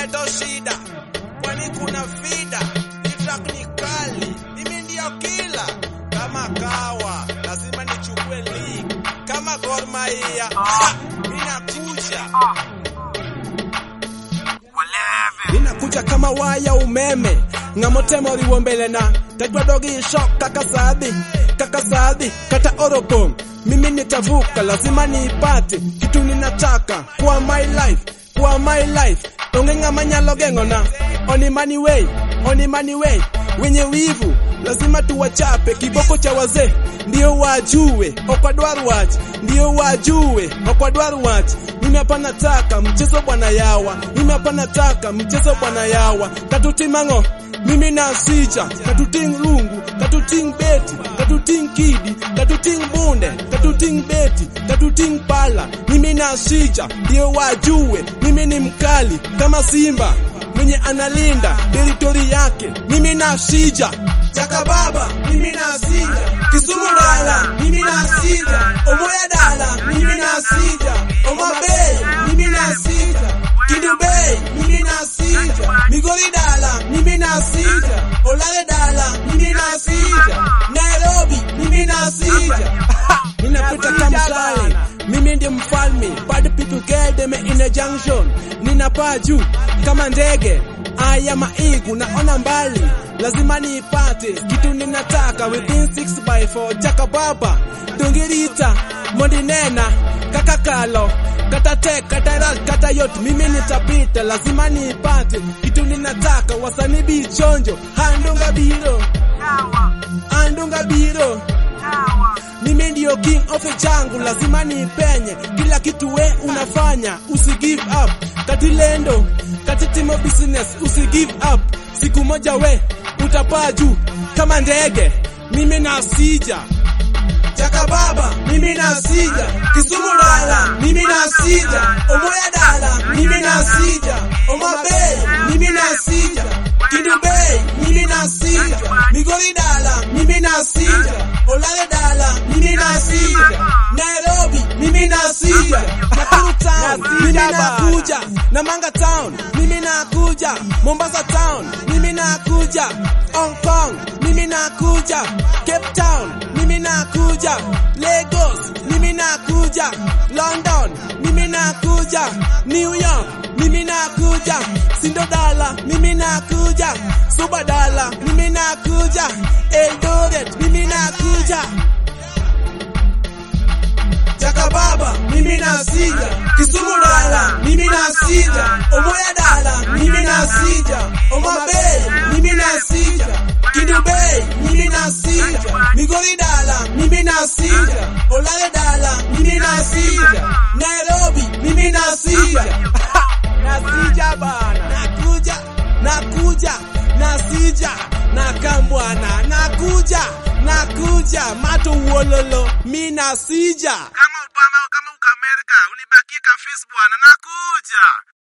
ghetto shida, kwani kuna fida, hii track ni kali, mimi ndio kila kama kawa, lazima nichukue league kama Gor Mahia, ah, mimi nakuja ninakuja kama waya umeme ng'amotemo riwo mbele na tajwa dogi shok kaka sadhi kaka sadhi kata oropom mimi nitavuka lazima niipate kitu ninataka kwa my life kwa my life onge ng'ama nyalo geng'ona oni money way oni money way wenye wivu lazima tuwachape kiboko cha wazee ndio wajue okwadwar wach ndio wajue okwadwar wach mimi hapa nataka mchezo bwana yawa mimi hapa nataka mchezo bwana yawa katutimang'o mimi na sija katuting rungu katuting beti katuting kidi katuting bunde katuting beti katuting pala mimi na sija ndio wajue mimi ni mkali kama simba mwenye analinda teritori yake mimi na sija Chaka baba, mimi na sija. Kisumu dala, mimi na sija. Omoya dala, mimi na sija. Oma Bay, mimi na sija. Kidu Bay, mimi na sija. Migori dala, mimi na sija. Olale dala, mimi na sija. Nairobi, mimi na sija. Ninapita kama mshale, mimi ndiye mfalme. Bad people get them in a junction. Ninapaa juu kama ndege. Aya maigu naona mbali, lazima niipate kitu ninataka within 6 by 4 chaka baba dongirita mondinena kaka kalo kata tek kata ras kata yot mimi nitapita lazima niipate kitu ninataka wasani bichonjo handunga biro andunga biro mimi ndio king of changu lazima nipenye kila kitu we unafanya usi give up katilendo katitimo business usi give up siku moja we utapaa juu kama ndege mimi na sija Chaka baba, mimi na sija. Kisumu dala, mimi na sija. Omoya dala, mimi na sija. Oma Bay, mimi na sija. Kidu Bay, mimi na sija. Migori dala, mimi na sija. Olale dala, mimi na sija. Nairobi, mimi na sija. Nakuru town, mimi nakuja. Namanga town, mimi nakuja. Mombasa town, mimi nakuja. Hong Kong, mimi nakuja. Cape Town, mimi nakuja. Lagos, mimi nakuja. London, mimi nakuja. New York, mimi nakuja. Sindodala, mimi nakuja. Subadala, mimi nakuja. Eldoret, mimi nakuja. Chaka baba, mimi na sija. Kisumu dala, mimi na sija. Omoya dala, mimi na sija. Oma Bay, mimi na sija. Kidu Bay, mimi na sija. Migori dala, mimi na sija. Olale dala, mimi na sija. Nairobi, mimi na sija. Nasija bana. Nakuja, nakuja, nasija. Nakambwana, nakuja, nakuja. Mato uololo, mi nasija. kama Obama kama uka Amerika unibakie ka Facebook bwana nakuja